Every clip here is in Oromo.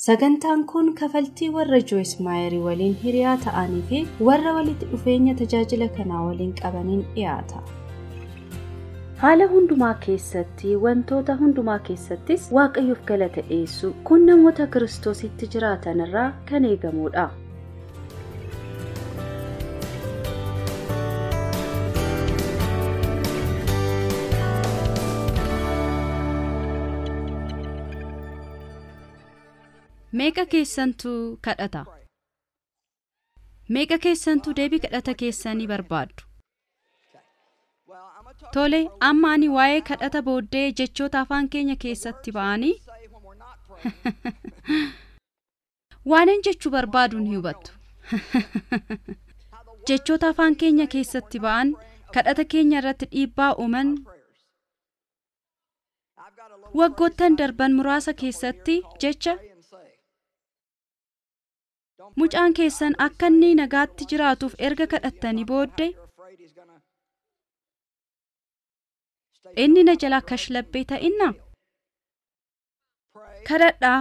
Sagantaan kun kafaltii warra Joyce Maayerii waliin hiriyaa ta'anii fi warra walitti dhufeenya tajaajila kanaa waliin qabaniin dhiyaata. Haala hundumaa keessatti wantoota hundumaa keessattis waaqayyoof galata dhiyeessu kun namoota kiristoositti jiraatan irraa kan eegamudha. Meeqa keessantuu kadhata? Meeqa keessantuu deebii kadhata keessanii barbaaddu? Tole, amma ani waa'ee kadhata booddee jechoota afaan keenya keessatti ba'anii waanan jechuu barbaadu ni hubattu. Jechoota afaan keenya keessatti ba'an kadhata keenya irratti dhiibbaa uuman waggoottan darban muraasa keessatti jecha mucaan keessan akka inni nagaatti jiraatuuf erga kadhattanii booddee inni na jalaa kashlabbee ta'inna kadhadhaa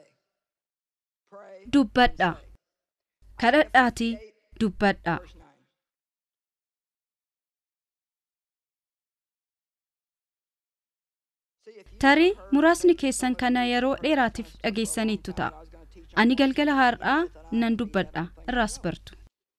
dubbadhaa kadhadhaatii dubbadhaa tarii muraasni keessan kana yeroo dheeraatiif dhageessaniittu ta'a. ani galgala har'aa nan dubbadha irraas bartu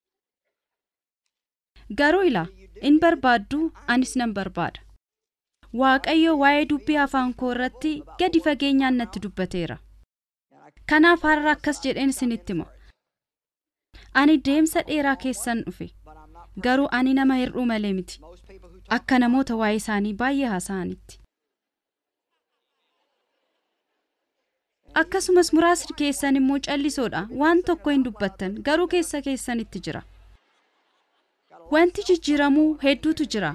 garuu ilaa in barbaaddu anis nan barbaada waaqayyo waa'ee dubbii afaan koo irratti gadi fageenyaan natti dubbateera kanaaf har'a akkas jedheen isinitti hima ani deemsa dheeraa keessan dhufe garuu ani nama hir'uu malee miti akka namoota waa'ee isaanii baay'ee haasa'anitti akkasumas muraasni keessan immoo callisoodha waan tokko hin dubbattan garuu keessa keessanitti jira wanti jijjiiramuu hedduutu jira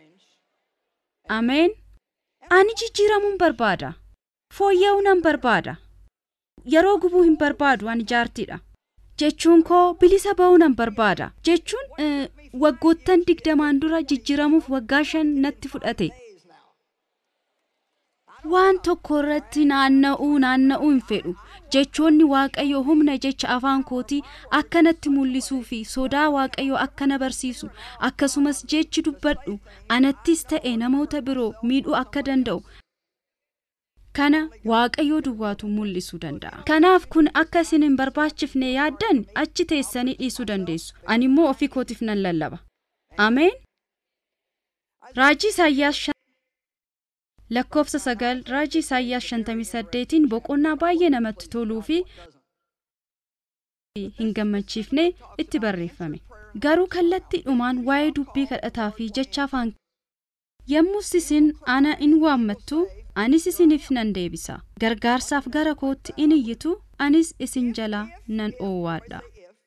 ameen ani jijjiiramuun barbaada fooyya'uu nan barbaada yeroo gubuu hin barbaadu ani jaartiidha jechuun koo bilisa ba'uu nan barbaada jechuun waggoottan digdamaan dura jijjiiramuuf waggaa shan natti fudhate waan tokko irratti naanna'uu naanna'uu hin fedhu jechoonni waaqayyo humna jecha afaan kootii akka natti mul'isuu fi sodaa waaqayyo akka na barsiisu akkasumas jechi dubbadhu anattis ta'e namoota biroo miidhuu akka danda'u kana waaqayyoo duwwaatu mul'isuu danda'a kanaaf kun akka isin hin barbaachifne yaaddan achi teessanii dhiisuu dandeessu ani immoo ofii kootiif nan lallaba ameen raajii isaayyaas lakkoofsa sagal raajii isaayyaas shantamii saddeetiin boqonnaa baay'ee namatti toluu fi hin gammachiifne itti barreeffame garuu kallattii dhumaan waa'ee dubbii kadhataa fi jecha afaan yommus isin ana in waammattu anis isiniif nan deebisa gargaarsaaf gara kootti in iyyitu anis isin jalaa nan oowwaadha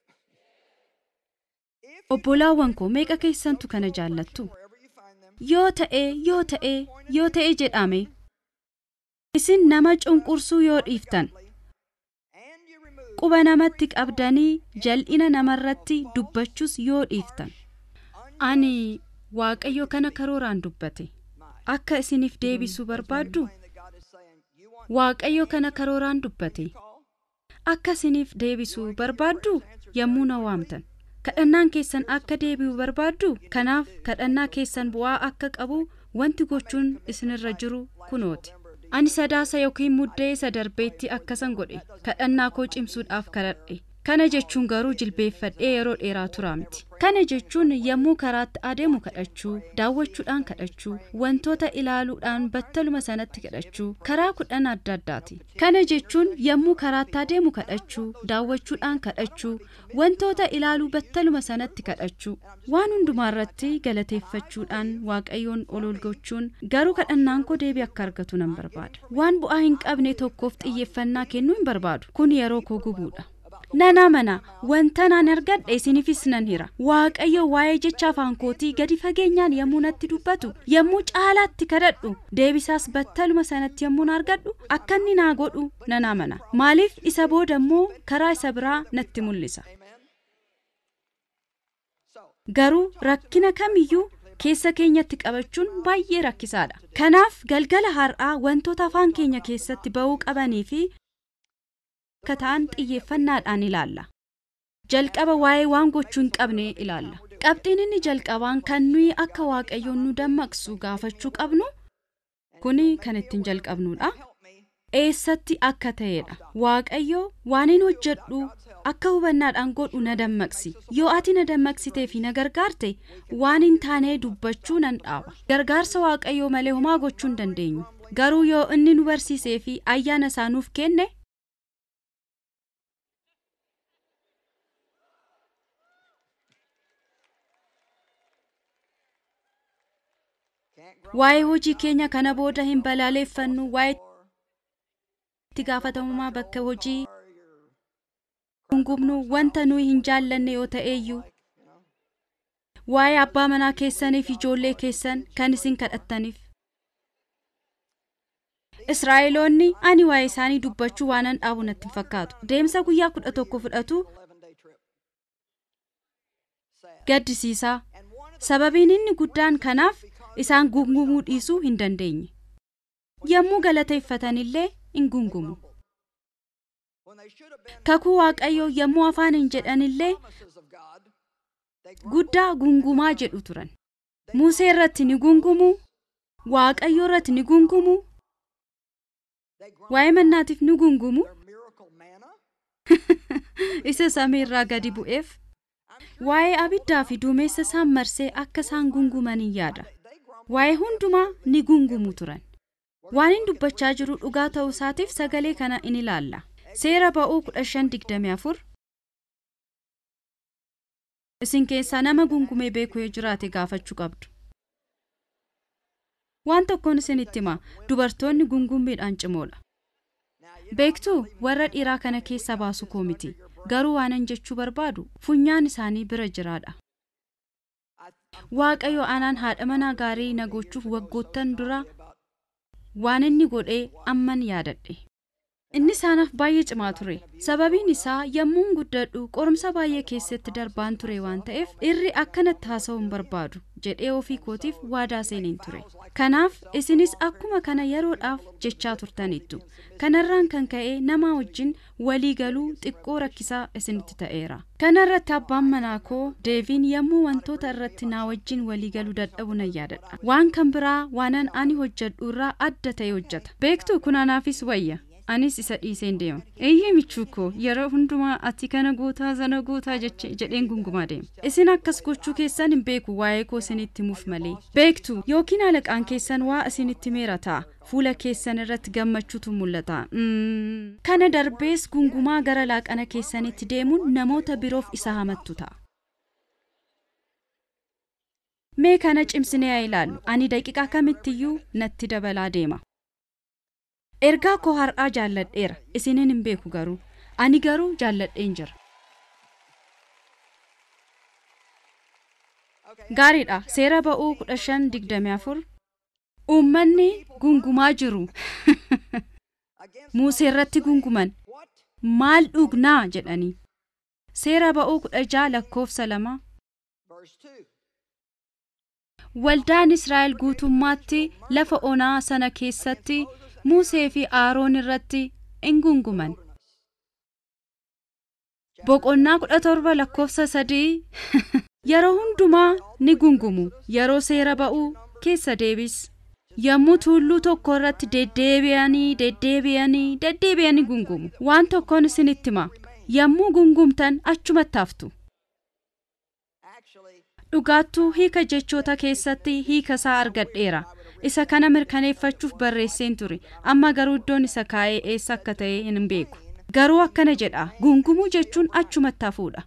obbolaawwan koo meeqa keessantu kana jaallattu yoo ta'e yoo ta'e yoo ta'e jedhame isin nama cunqursuu yoo dhiiftan quba namatti qabdanii jal'ina namarratti dubbachuus yoo dhiiftan ani waaqayyo kana karooraan dubbate akka isiniif deebisuu barbaaddu waaqayyo kana karooraan dubbate akka isiniif deebisuu barbaaddu yommuu na waamtan kadhannaan keessan akka deebi'u barbaaddu kanaaf kadhannaa keessan bu'aa akka qabu wanti gochuun isinirra jiru kunooti ani sadaasa yookiin muddee isa darbeetti akkasan godhe kadhannaa koo cimsuudhaaf kadhadhe kana jechuun garuu jilbeeffadhee yeroo dheeraa turaa miti kana jechuun yommuu karaatti adeemu kadhachuu daawwachuudhaan kadhachuu wantoota ilaaluudhaan battaluma sanatti kadhachuu karaa kudhan adda addaati kana jechuun yommuu karaatti adeemu kadhachuu daawwachuudhaan kadhachuu wantoota ilaaluu battaluma sanatti kadhachuu waan hundumaarratti galateeffachuudhaan waaqayyoon ol gochuun garuu kadhannaan koo deebii akka argatu nan barbaada waan bu'aa hin qabne tokkoof xiyyeeffannaa kennuu hin barbaadu kun yeroo koo gubuudha nan amana wanta naan argadhe isiniifis nan hira waaqayyo waa'ee jecha afaan kootii gadi fageenyaan yommuu natti dubbatu yommuu caalaatti kadhadhu deebisaas battaluma sanatti yommuu argadhu akka inni naa godhu nan amana maaliif isa booda immoo karaa isa biraa natti mul'isa garuu rakkina kamiyyuu keessa keenyatti qabachuun baay'ee rakkisaadha kanaaf galgala har'aa wantoota afaan keenya keessatti ba'uu qabanii fi akka ta'an xiyyeeffannaadhaan ilaalla. Jalqaba waa'ee waan gochuu hin qabne ilaalla. Qabxiin inni jalqabaan kan nuyi akka waaqayyoon nu dammaqsu gaafachuu qabnu kuni kan ittiin jalqabnudha. Eessatti akka ta'edha. Waaqayyo waan hin hojjedhu akka hubannaadhaan godhu na dammaqsi. Yoo ati na dammaqsitee fi na gargaarte waan hin taane dubbachuu nan dhaaba. Gargaarsa waaqayyoo malee homaa gochuu hin dandeenyu. Garuu yoo inni nu barsiisee fi ayyaana isaa nuuf kenne waa'ee hojii keenya kana booda hin balaaleeffannu waa'ee itti gaafatamummaa bakka hojii gungumnu wanta nuyi hin jaallanne yoo ta'eeyyuu waa'ee abbaa manaa keessaniif ijoollee keessan kan isin kadhattaniif Israa'eloonni ani waa'ee isaanii dubbachuu waanan dhaabu natti hin fakkaatu. Deemsa guyyaa kudha tokko fudhatu gaddisiisaa. Sababiin inni guddaan kanaaf isaan gungumuu dhiisuu hin dandeenye. Yommuu galateeffatanillee hin gungumu. Kakuu Waaqayyoo yommuu afaan hin jedhanillee guddaa gungumaa jedhu turan. Musee irratti ni gungumu, Waaqayyo irratti ni gungumu, waa'ee mannaatiif ni gungumu, isa samii irraa gadi bu'eef, waa'ee abiddaa fi duumessa isaan marsee akka isaan gunguman hin yaada. Waa'ee hundumaa ni gungumu turan. Waan hin dubbachaa jiru dhugaa ta'uu isaatiif sagalee kana in ilaalla. Seera ba'uu kudha shan digdamii afur. Isin keessaa nama gungumee beeku yoo jiraate gaafachuu qabdu. Waan tokkoon isinitti hima dubartoonni gungummiidhaan cimoodha. Beektuu warra dhiiraa kana keessa baasu koo miti. Garuu waanan jechuu barbaadu funyaan isaanii bira jiraadha. Waaqayyo anaan haadha manaa gaarii na gochuuf waggoottan dura waan inni godhee amman yaadadhe. Inni isaanaaf baay'ee cimaa ture. Sababiin isaa yommuun guddadhu qorumsa baay'ee keessatti darbaan ture waan ta'eef irri akkanatti haasa'uu hin barbaadu jedhee ofii kootiif waadaa seeniin ture. Kanaaf isinis akkuma kana yeroodhaaf jechaa turtanittu. Kanarraan kan ka'e nama wajjin walii galuu xiqqoo rakkisaa isinitti ta'eera. Kana irratti abbaan manaa koo deeviin yommuu wantoota irratti naa wajjin walii galuu dadhabu nan yaadadha. Waan kan biraa waanan ani hojjedhu irraa adda ta'e hojjeta. Beektu kun anaafis wayya. anis isa dhiiseen deema eeyyee michuu koo yeroo hundumaa ati kana gootaa sana gootaa jedheen gungumaa deema isin akkas gochuu keessan hin beeku waa'ee koo isinitti himuuf malee beektu yookiin alaqaan keessan waa isinitti meera ta'a fuula keessan irratti gammachuutu mul'ata kana darbees gungumaa gara laaqana keessanitti deemuun namoota biroof isa hamattu ta'a. mee kana cimsinee haa ilaallu ani daqiiqaa kamittiyyuu natti dabalaa deema. ergaa koo har'aa jaalladheera isiniin hin beeku garuu ani garuu jaalladheen jira gaariidha seera ba'uu kudha shan digdamii afur uummanni gungumaa jiru musee irratti gunguman maal dhugnaa jedhanii seera ba'uu kudha jaha lakkoofsa lama waldaan israa'el guutummaatti lafa onaa sana keessatti Musee fi Aaroon irratti in gunguman. Boqonnaa kudha torba lakkoofsa sadii yeroo hundumaa ni gungumu yeroo seera ba'uu keessa deebis. Yommuu tuulluu tokko irratti deddeebi'anii deddeebi'anii deddeebi'anii gungumu. Waan tokkoon isinitti hima. Yommuu gungumtan achumatti haftu. Dhugaattuu hiika jechoota keessatti hiika isaa argadheera. isa kana mirkaneeffachuuf barreesseen ture amma garuu iddoon isa kaa'ee eessa akka ta'e hin beeku garuu akkana jedha gungumuu jechuun achumatti hafuudha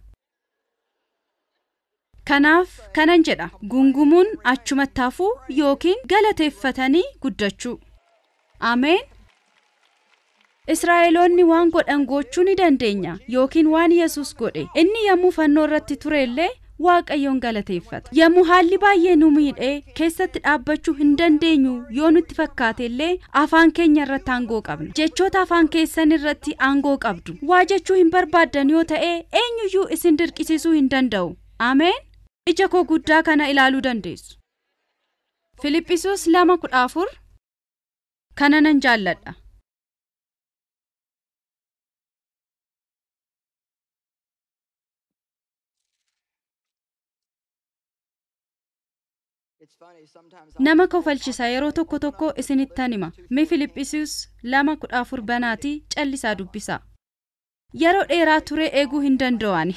kanaaf kanan jedha gungumuun achumatti hafuu yookiin galateeffatanii guddachuu ameen Israa'eloonni waan godhan gochuu ni dandeenya yookiin waan Yesus godhe inni yommuu fannoo irratti ture illee waaqayyoon galateeffata. Yommuu haalli baay'ee nu miidhee keessatti dhaabbachuu hin dandeenyu yoo nutti fakkaate illee afaan keenya irratti aangoo qabna. Jechoota afaan keessan irratti aangoo qabdu. Waa jechuu hin barbaaddan yoo ta'e eenyuyyuu isin dirqisiisuu hin danda'u. Ameen. Ija koo guddaa kana ilaaluu dandeessu. Filiphisuus lama kudha afur kana nan jaalladha. nama kofalchisa yeroo tokko tokko isinittan hima mi filiphisius lama kudha afur banaatii callisaa dubbisaa yeroo dheeraa turee eeguu hin danda'an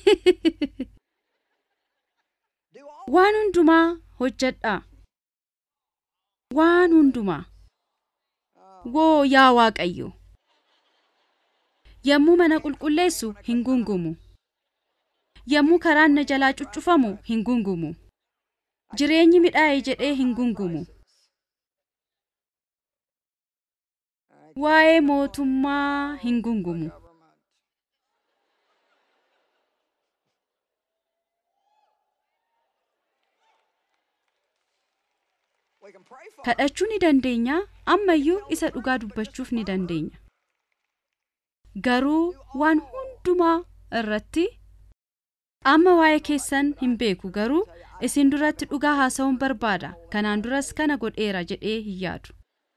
waan hundumaa hojjedhaa waan hundumaa woo yaa waaqayyo yommuu mana qulqulleessu hin gungumu yommuu karaan na jalaa cuccufamu hin gungumu jireenyi midhaa'e jedhee hin gungumu waa'ee mootummaa hin gungumu kadhachuu ni dandeenya ammayyuu isa dhugaa dubbachuuf ni dandeenya garuu waan hundumaa irratti amma waa'ee keessan hin beeku garuu isin duratti dhugaa haasa'uun barbaada kanaan duras kana godheera jedhee hin yaadu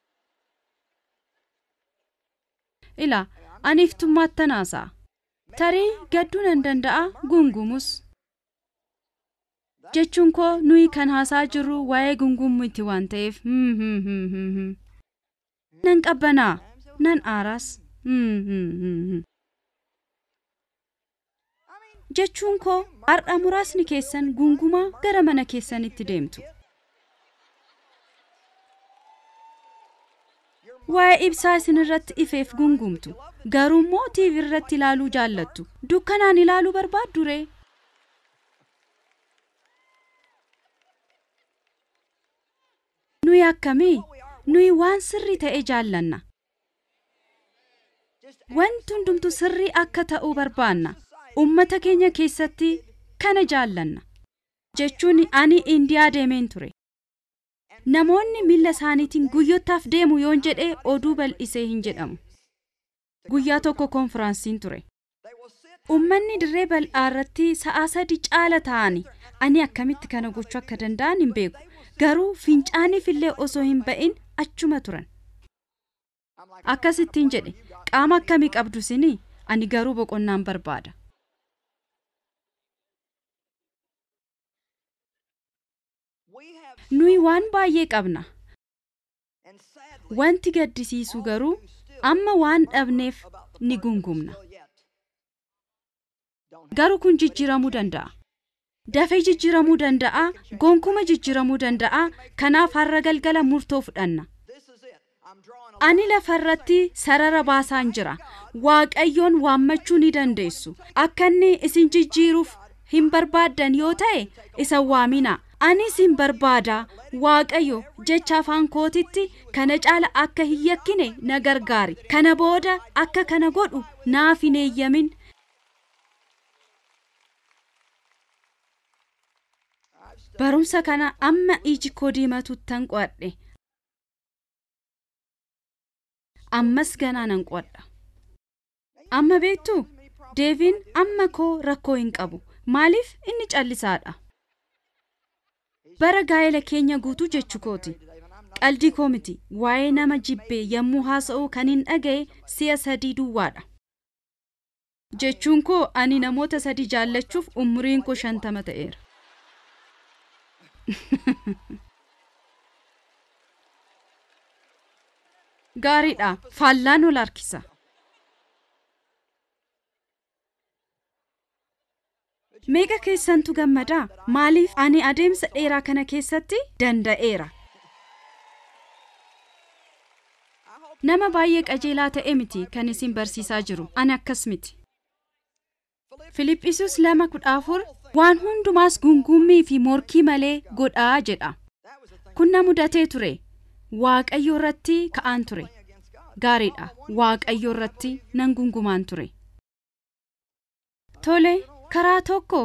ila ani iftummaattan haasa'a tarii gadduu nan danda'a gungumus jechuun koo nuyi kan haasaa jirru waa'ee gungumuuti waan ta'eef nan qabbanaa nan aaraas jechuun koo har'a muraasni keessan gungumaa gara mana keessanitti deemtu waa'ee ibsaa isin irratti ifeef gungumtu garuu immoo tiivi irratti ilaaluu jaallattu dukkanaan ilaaluu barbaaddu ree nuyi akkamii nuyi waan sirrii ta'e jaallanna wanti hundumtu sirrii akka ta'uu barbaanna ummata keenya keessatti kana jaallanna jechuun ani indiyaa deemeen ture namoonni miilla isaaniitiin guyyottaaf deemu yoon jedhee oduu bal'isee hin jedhamu guyyaa tokko konfiraansiin ture ummanni dirree bal'aa irratti sa'aa sadi caala ta'ani ani akkamitti kana gochuu akka danda'an hin beeku garuu fincaaniif illee osoo hin ba'in achuma turan akkasittiin jedhe qaama akkamii qabdu sinii ani garuu boqonnaan barbaada nuyi waan baay'ee qabna wanti gaddisiisu garuu amma waan dhabneef ni gungumna garuu kun jijjiiramuu danda'a dafee jijjiiramuu danda'a gonkuma jijjiiramuu danda'a kanaaf har'a galgala murtoo fudhanna ani lafarratti sarara baasaan jira waaqayyoon waammachuu ni dandeessu akka inni isin jijjiiruuf hin barbaaddan yoo ta'e isa waamina anis hin barbaada waaqayyo jecha afaan kootitti kana caala akka hin yakkine na gargaari kana booda akka kana godhu naaf hin eeyyamin barumsa kana amma iji koo diimatuttan qo'adhe ammas ganaa nan qo'adha amma beektu deeviin amma koo rakkoo hin qabu maaliif inni callisaadha bara gaa'ela keenya guutuu jechuu kooti qaldii koo miti waa'ee nama jibbee yommuu haasa'u kan hin dhaga'e si'a sadii duwwaadha jechuun koo ani namoota sadii jaallachuuf umuriin koo shantama ta'eera gaariidha faallaan ol harkisa meeqa keessantu gammadaa maaliif ani adeemsa dheeraa kana keessatti danda'eera nama baay'ee qajeelaa ta'e miti kan isin barsiisaa jiru ani akkas miti filiphisius lama kudha afur waan hundumaas gungummii fi morkii malee godhaa jedha kun na mudatee ture waaqayyo irratti ka'aan ture gaariidha waaqayyo irratti nan gungumaan ture tole karaa tokko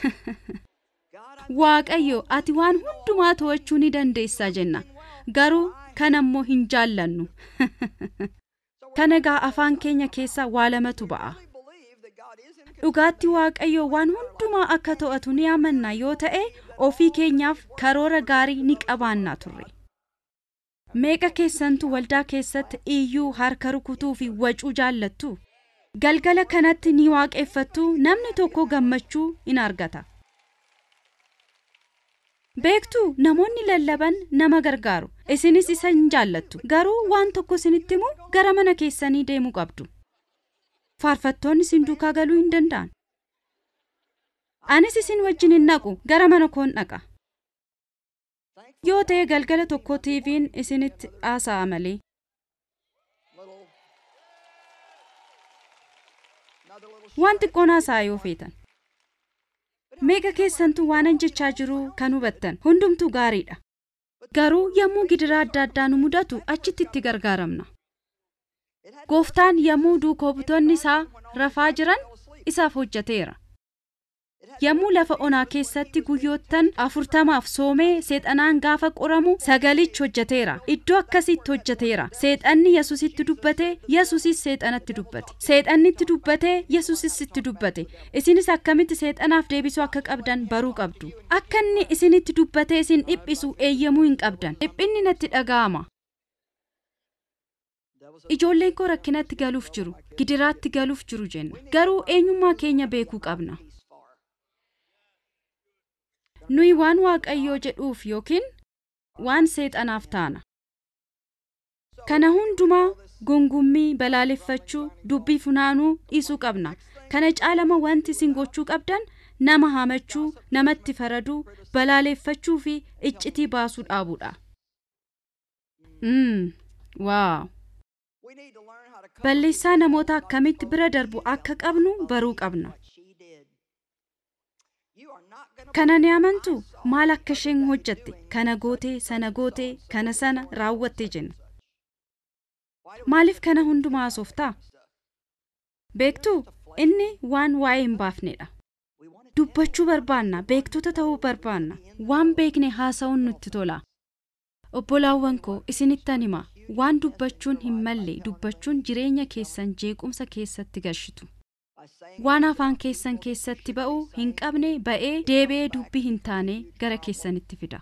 waaqayyo ati waan hundumaa to'achuu ni dandeessaa jenna garuu kan ammoo hin jaallannu kana gaa afaan keenya keessa waa lamatu ba'a dhugaatti waaqayyo waan hundumaa akka to'atu ni amanna yoo ta'e ofii keenyaaf karoora gaarii ni qabaannaa turre meeqa keessantu waldaa keessatti iyyuu harka rukutuu fi wacuu jaallattu galgala kanatti ni waaqeffattu namni tokko gammachuu in argata beektuu namoonni lallaban nama gargaaru isinis isa hin jaallattu garuu waan tokko isinitti himu gara mana keessanii deemuu qabdu faarfattoonni isin duukaa galuu hin danda'an anis isin wajjin hin dhaqu gara mana koon dhaqa yoo ta'e galgala tokko tiiviin isinitti haasa'a malee waan xiqqoon haasa'a yoo feetan meeqa keessantu waanan jechaa jiru kan hubattan hundumtuu gaariidha garuu yommuu gidiraa adda addaa nu mudatu achitti itti gargaaramna gooftaan yommuu duukoo butoonni isaa rafaa jiran isaaf hojjeteera yommuu lafa onaa keessatti guyyoottan afurtamaaf soomee seexanaan gaafa qoramu sagalichi hojjeteera iddoo akkasitti hojjeteera seexanni yesusitti dubbate yesusis seexanatti dubbate seexannitti dubbate yesusis itti dubbate isinis akkamitti seexanaaf deebisuu akka qabdan baruu qabdu akka inni isinitti dubbate isin dhiphisu eeyyamuu hin qabdan dhiphinni natti dhaga'ama ijoolleen koo rakkinatti galuuf jiru gidiraatti galuuf jiru jenna garuu eenyummaa keenya beekuu qabna nuyi waan waaqayyoo jedhuuf yookiin waan seexanaaf taana kana hundumaa gungummii balaaleffachuu dubbii funaanuu dhiisuu qabna kana caalama wanti isin gochuu qabdan nama hamachuu namatti faraduu balaaleffachuu fi iccitii baasuu dhaabuudha mm, waaw balleessaa namoota akkamitti bira darbu akka qabnu baruu qabna kana ni amantu maal akka isheen hojjatte kana gootee sana gootee kana sana raawwatte jenna maaliif kana hundumaa haasoftaa beektuu inni waan waa'ee hin baafnedha dubbachuu barbaanna beektota ta'uu barbaanna waan beekne haasa'uun nutti tola obbolaawwan koo isinittan hima waan dubbachuun hin malle dubbachuun jireenya keessan jeequmsa keessatti galchitu waan afaan keessan keessatti ba'uu hin qabne ba'ee deebi'ee dubbii hin taane gara keessanitti fida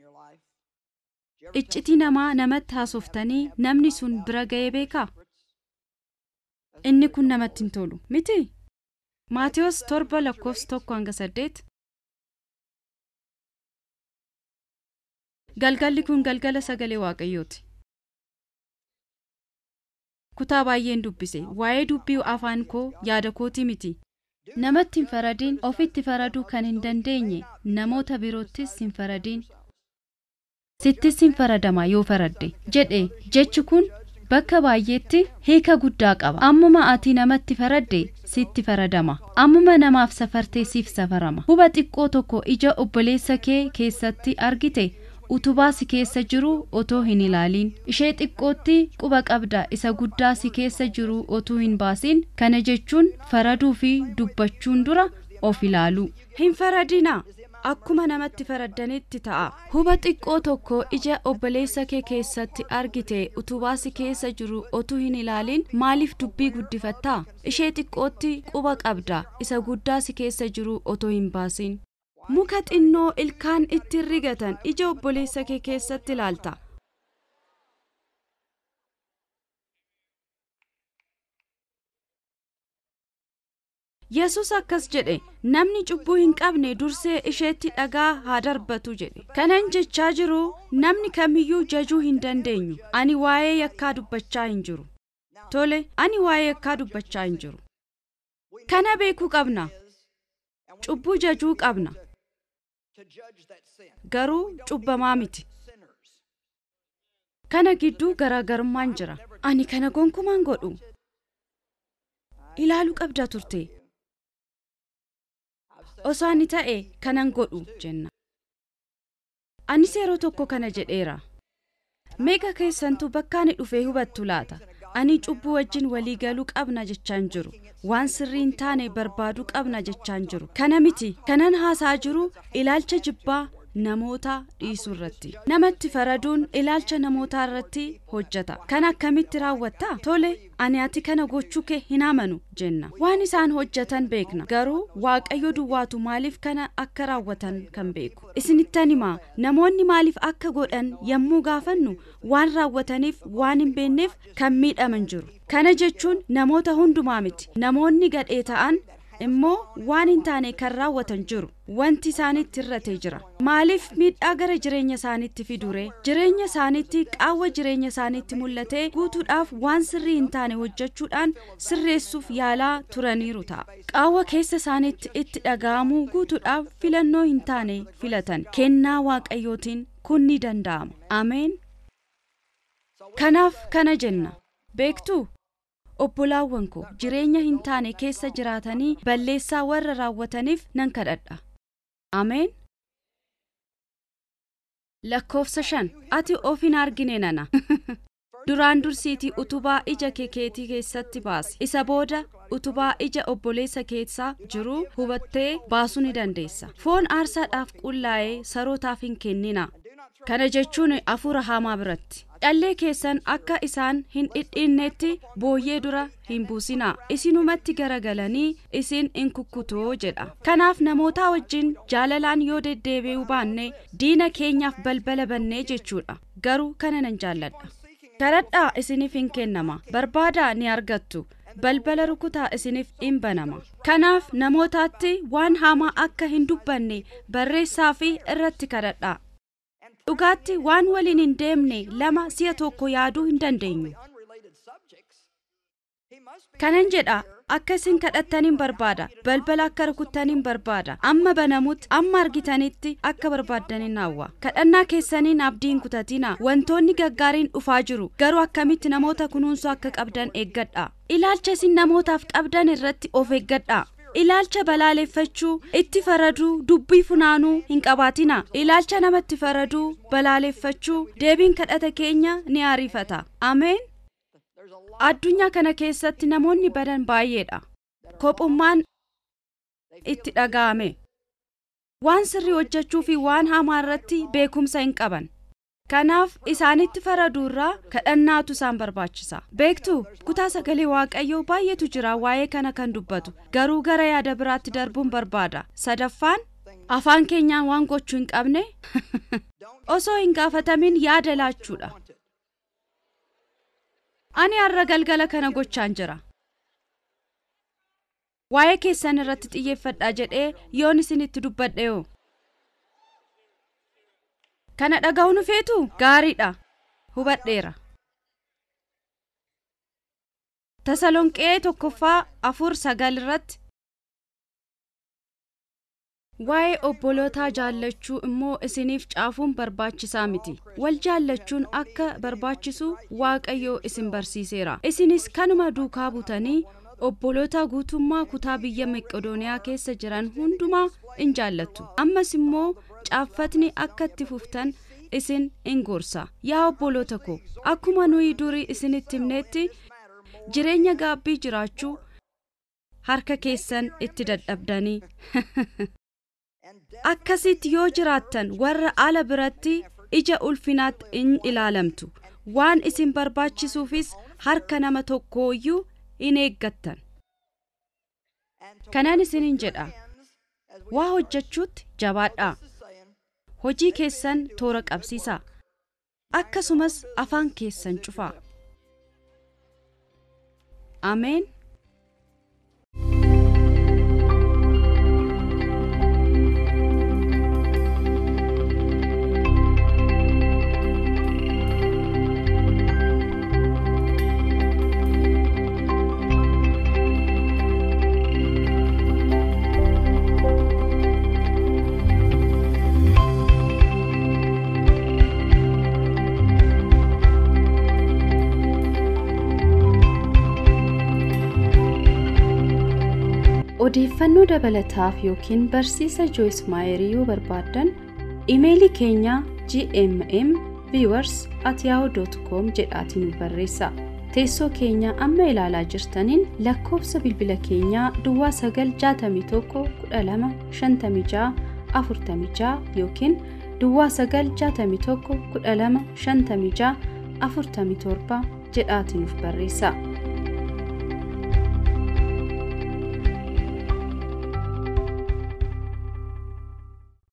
iccitii namaa namatti haasoftanii namni sun bira ga'ee beekaa inni kun namatti hin tolu miti maatiyos torba lakkoofsa tokko hanga saddeet galgalli kun galgala sagalee waaqayyooti kutaa baay'een dubbise waa'ee dubbii afaan koo yaada kootii miti namatti hin faradiin ofitti faraduu kan hin dandeenye namoota biroottis hin faradiin sittis hin faradama yoo faradde jedhe jechi kun bakka baay'eetti hiika guddaa qaba ammuma ati namatti faradde sitti faradama ammuma namaaf safartee siif safarama huba xiqqoo tokko ija obboleessa kee keessatti argite utubaa si keessa jiru otoo hin ilaaliin ishee xiqqootti quba qabda isa guddaa si keessa jiru otuu hin baasiin kana jechuun faraduu fi dubbachuun dura of ilaalu hin faradina akkuma namatti faraddanitti ta'a huba xiqqoo tokko ija obboleessa kee keessatti argite utubaa si keessa jiru otuu hin ilaaliin maaliif dubbii guddifattaa ishee xiqqootti quba qabda isa guddaa si keessa jiru otoo hin baasiin muka xinnoo ilkaan itti rigatan ija obboleessa kee keessatti ilaalta yesus akkas jedhe namni cubbuu hin qabne dursee isheetti dhagaa haa darbatu jedhe kanan jechaa jiru namni kamiyyuu jajuu hin dandeenyu ani waa'ee yakkaa dubbachaa hin jiru tole ani waa'ee yakkaa dubbachaa hin jiru kana beekuu qabna cubbuu jajuu qabna garuu cubbamaa miti kana gidduu garaagarummaan jira ani kana gonkumaan godhu ilaaluu qabda turte osoo ani ta'e kanan godhu jenna anis yeroo tokko kana jedheera meeqa keessantu bakka ani dhufee hubattu laata ani cubbuu wajjin walii galuu qabna jechaan jiru waan sirrii hin taane barbaaduu qabna jechaan jiru kana miti kanan haasaa jiru ilaalcha jibbaa namoota dhiisuu irratti namatti faraduun ilaalcha namootaa irratti hojjeta kan akkamitti raawwatta tole ani ati kana gochuu kee hin amanu jenna waan isaan hojjetan beekna garuu waaqayyo duwwaatu maaliif kana akka raawwatan kan beeku isinittan himaa namoonni maaliif akka godhan yommuu gaafannu waan raawwataniif waan hin beekneef kan miidhaman jiru kana jechuun namoota hundumaa miti namoonni gadhee ta'an immoo waan hin taane kan raawwatan jiru wanti isaanitti hir'ate jira maaliif miidhaa gara jireenya isaaniitti fidure jireenya isaaniitti qaawwa jireenya isaaniitti mul'ate guutuudhaaf waan sirrii hin taane hojjechuudhaan sirreessuuf yaalaa turaniiru ta'a qaawwa keessa isaaniitti itti dhaga'amuu guutuudhaaf filannoo hin taane filatan kennaa waaqayyootiin kun ni danda'ama ameen kanaaf kana jenna beektuu obbolaawwan koo jireenya hin taane keessa jiraatanii balleessaa warra raawwataniif nan kadhadha ameen lakkoofsa shan ati of hin argine nana duraan dursiitii utubaa ija kee keetii keessatti baasi isa booda utubaa ija obboleessa keessaa jiru hubattee baasuu ni dandeessa foon aarsaadhaaf qullaa'ee sarootaaf hin kennina kana jechuun hafuura hamaa biratti dhallee keessan akka isaan hin dhidhiinnetti booyyee dura hin buusinaa isinumatti garagalanii isin in kukkutoo jedha kanaaf namootaa wajjin jaalalaan yoo deddeebi'uu baanne diina keenyaaf balbala bannee jechuudha garuu kana nan jaalladha kadhadhaa isiniif hin kennama barbaadaa ni argattu balbala rukutaa isiniif in banama kanaaf namootaatti waan hamaa akka hin dubbanne barreessaa fi irratti kadhadhaa dhugaatti waan waliin hin deemne lama si'a tokko yaaduu hin dandeenyu kanan jedha akka isin kadhattaniin barbaada balbala akka rukuttaniin barbaada amma banamutti amma argitanitti akka barbaaddaniin hawwa kadhannaa keessaniin abdiin kutatina wantoonni gaggaariin dhufaa jiru garuu akkamitti namoota kunuunsuu akka qabdan eeggadha ilaalcha isin namootaaf qabdan irratti of eeggadha ilaalcha balaaleffachuu itti faraduu dubbii funaanuu hin qabaatina ilaalcha namatti faraduu balaaleffachuu deebiin kadhata keenya ni ariifata ameen addunyaa kana keessatti namoonni badan baay'eedha kophummaan itti dhaga'ame waan sirrii hojjechuu fi waan hamaa irratti beekumsa hin qaban kanaaf isaanitti faraduurraa kadhannaatu isaan barbaachisa beektu kutaa sagalee waaqayyoo baay'eetu jira waa'ee kana kan dubbatu garuu gara yaada biraatti darbuun barbaada sadaffaan afaan keenyaan waan gochuu hin qabne osoo hin gaafatamin yaada laachuudha ani har'a galgala kana gochaan jira waa'ee keessan irratti xiyyeeffadhaa jedhee yoon isinitti dubbadhe yoo kana dhaga'uu feetu gaariidha hubadheera tasalonqee tokkoffaa afur sagal irratti waa'ee obbolootaa jaallachuu immoo isiniif caafuun barbaachisaa miti wal jaallachuun akka barbaachisu waaqayyoo isin barsiiseera isinis kanuma duukaa butanii obboloota guutummaa kutaa biyya meqodooniyaa keessa jiran hundumaa in jaallattu ammas immoo caaffatni akka itti fuftan isin in gorsa yaa obboloota ko akkuma nuyi durii isinitti himneetti jireenya gaabbii jiraachuu harka keessan itti dadhabdanii akkasitti yoo jiraattan warra ala biratti ija ulfinaatti in ilaalamtu waan isin barbaachisuufis harka nama tokkooyyuu in eeggattan kanan isinin jedha waa hojjechuutti jabaadhaa hojii keessan toora qabsiisaa akkasumas afaan keessan cufaa ameen odeeffannoo dabalataaf yookiin barsiisa jooyis maayerii yoo barbaaddan imeelii keenya gmm viewers at yahoo jedhaatiin nu barreessa teessoo keenya amma ilaalaa jirtaniin lakkoofsa bilbila keenyaa duwwaa 961 12 56 yookiin duwwaa 961 12 56 47 jedhaatiin nuuf barreessa.